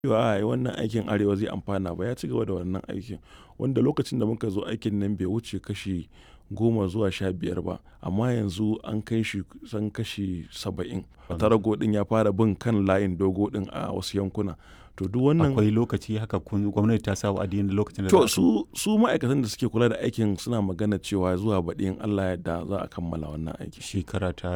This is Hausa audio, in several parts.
cewa ai wannan aikin arewa zai amfana ba ya ci gaba da wannan aikin wanda lokacin da muka zo aikin nan bai wuce kashi goma zuwa sha biyar ba amma yanzu an kai shi san kashi saba'in tarago din ya fara bin kan layin dogo din a wasu yankuna to duk wannan akwai lokaci haka kun gwamnati ta sa wa'adi da lokacin da to za a- su su ma'aikatan da suke kula da aikin suna magana cewa zuwa baɗi in Allah yadda za a kammala wannan aiki shekara ta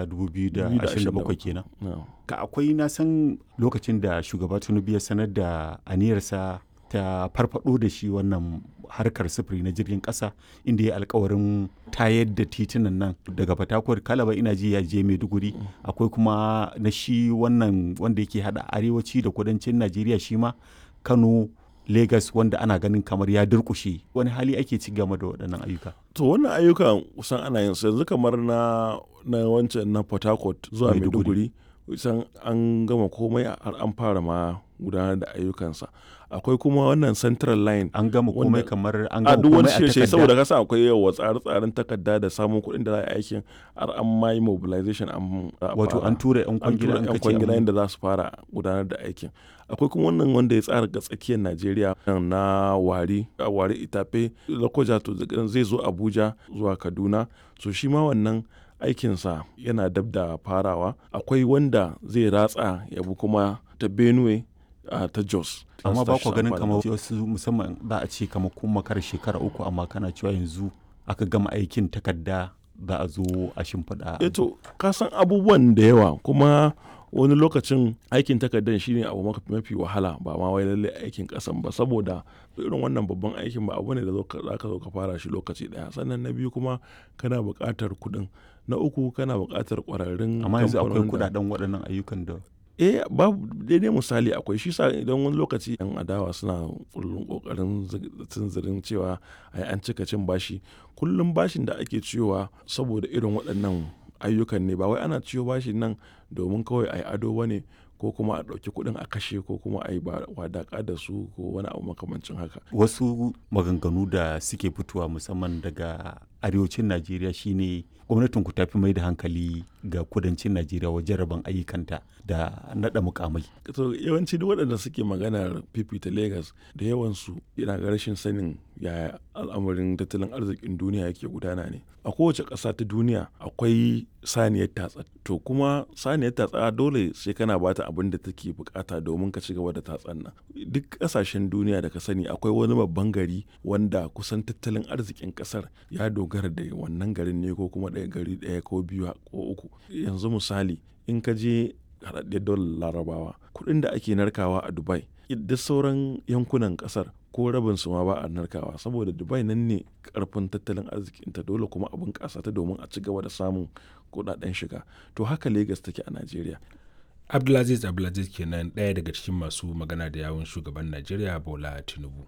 2027 kenan No. ka akwai na san lokacin da shugaba tinubu ya sanar da aniyarsa ta farfado da shi wannan harkar sufuri na jirgin kasa inda ya alkawarin tayar da titunan nan daga fatakwar kalaba ina ji ya je maiduguri akwai kuma na shi wannan wanda yake hada arewaci da kudancin najeriya shi ma kano Legas wanda ana ganin kamar ya durkushe wani hali ake ci game da waɗannan ayyuka to wannan ayyukan kusan ana yin su yanzu kamar na na wancan na port harcourt zuwa Maiduguri. maiduguri kusan an gama komai har an fara ma gudanar da ayyukansa akwai kuma wannan central line an gama komai Wanda- kamar an a gama duk wani komai a shirye takarda saboda kasa akwai yawa tsare-tsaren takarda da samun kuɗin da za a yi aikin har an ma yi mobilization an za a wato fara. an tura yan an kwangila tura an yan kace kwangila an- yadda za su fara gudanar da aikin akwai kuma wannan wanda ya tsara ga tsakiyar najeriya na wari a wari itafe lokoja to zai zo abuja zuwa kaduna so shi ma wannan aikinsa yana dab da farawa akwai wanda zai ratsa ya bi kuma ta benue a ta jos amma Za ba su ku ganin amfani kamar da- wasu musamman za a ce kamar kun makar shekara uku amma kana cewa yanzu aka gama aikin takarda za a zo a shimfiɗa eh to ka san abubuwan da yawa kuma wani lokacin aikin takardar shine abu maka- mafi wahala ba ma wai lalle aikin kasan ba saboda irin wannan babban aikin ba abu ne da zo ka- za ka zo ka fara shi lokaci daya sannan na biyu kuma kana buƙatar kuɗin na uku kana buƙatar ƙwararrun amma yanzu akwai kamfanonin da- kudaden waɗannan ayyukan da eh babu daidai misali akwai shi sa idan wani lokaci yan adawa suna kullum kokarin tunzirin cewa ai an cika cin bashi kullum bashin da ake ciyowa saboda irin waɗannan ayyukan ne ba wai ana ciyo bashin nan domin kawai ai ado ba ne ko kuma a ɗauki kuɗin a kashe ko kuma a yi wadaƙa da su ko wani abu makamancin haka wasu maganganu da suke fitowa musamman daga arewacin najeriya shine gwamnatin ku tafi mai da hankali ga kudancin najeriya wajen rabon ayyukanta da naɗa mukamai to yawanci duk waɗanda suke maganar fifita Legas da yawansu yana ga rashin sanin yaya al'amarin tattalin arzikin duniya yake gudana ne a kowace ƙasa ta duniya akwai saniyar tatsa to kuma saniyar tatsa dole sai kana bata abin da take bukata domin ka ci gaba da tatsan nan duk ƙasashen duniya da ka sani akwai wani babban gari wanda kusan tattalin arzikin ƙasar ya dogara da wannan garin ne ko kuma ɗaya gari ɗaya ko biyu ko uku yanzu misali in ka je haɗaɗɗiyar daular larabawa kuɗin da ake narkawa a dubai duk sauran yankunan ƙasar ko rabin su ma ba a narkawa saboda dubai nan ne karfin tattalin arzikinta dole kuma abin ƙasa ta domin a ci gaba da samun kuɗaɗen shiga to haka lagos take a najeriya abdulaziz abdulaziz kenan ɗaya daga cikin masu magana da yawun shugaban najeriya bola tinubu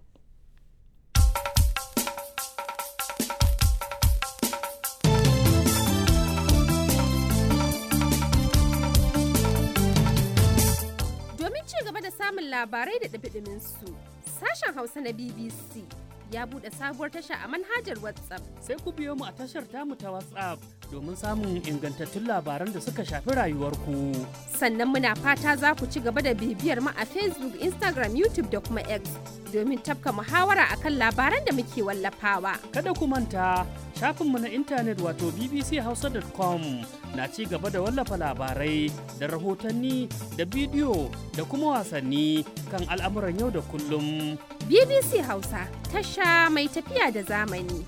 Domin ci gaba da samun labarai da ɗumi su sashen Hausa na BBC ya buɗe sabuwar tasha a manhajar WhatsApp. sai ku biyo mu a tashar tamu ta WhatsApp domin samun ingantattun labaran da suka shafi rayuwarku. Sannan muna fata za ku ci gaba da bibiyar mu a Facebook, Instagram, YouTube da kuma X domin tafka muhawara akan labaran da muke wallafawa. Kada ku manta shafinmu na intanet wato bbchausa.com na ci gaba da wallafa labarai da rahotanni da bidiyo da kuma wasanni kan al'amuran yau da kullum. BBC Hausa, tasha mai tafiya da zamani.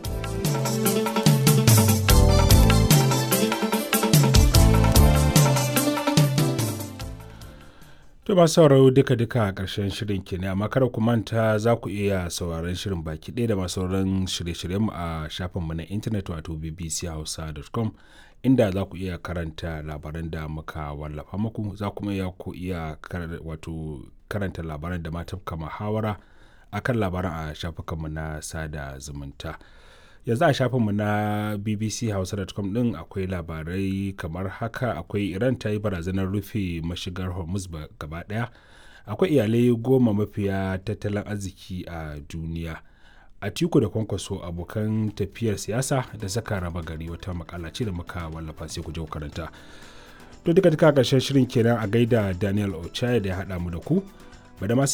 To masu sauraro duka-duka a ƙarshen shirin ke ne amma kada ku manta za ku iya sauraron shirin baki ɗaya da masu sauran shirye-shiryenmu a shafinmu na intanet wato bbchausa.com inda za ku iya karanta labaran da muka wallafa muku za kuma iya ku iya kar- wato karanta labaran da ma tafka muhawara akan labaran a shafukanmu na sada zumunta. yanzu a shafinmu na bbchausa.com din akwai labarai kamar haka akwai iran ta yi barazanar rufe mashigar hormuz ba- gaba daya akwai iyalai goma mafiya tattalin arziki a duniya a tiku da kwankwaso abokan tafiyar siyasa da saka raba gari wata makala ce da muka wallafa sai ku je ku karanta to duka duka karshen shirin kenan a gaida daniel ochaya da ya haɗa mu da ku Badamasi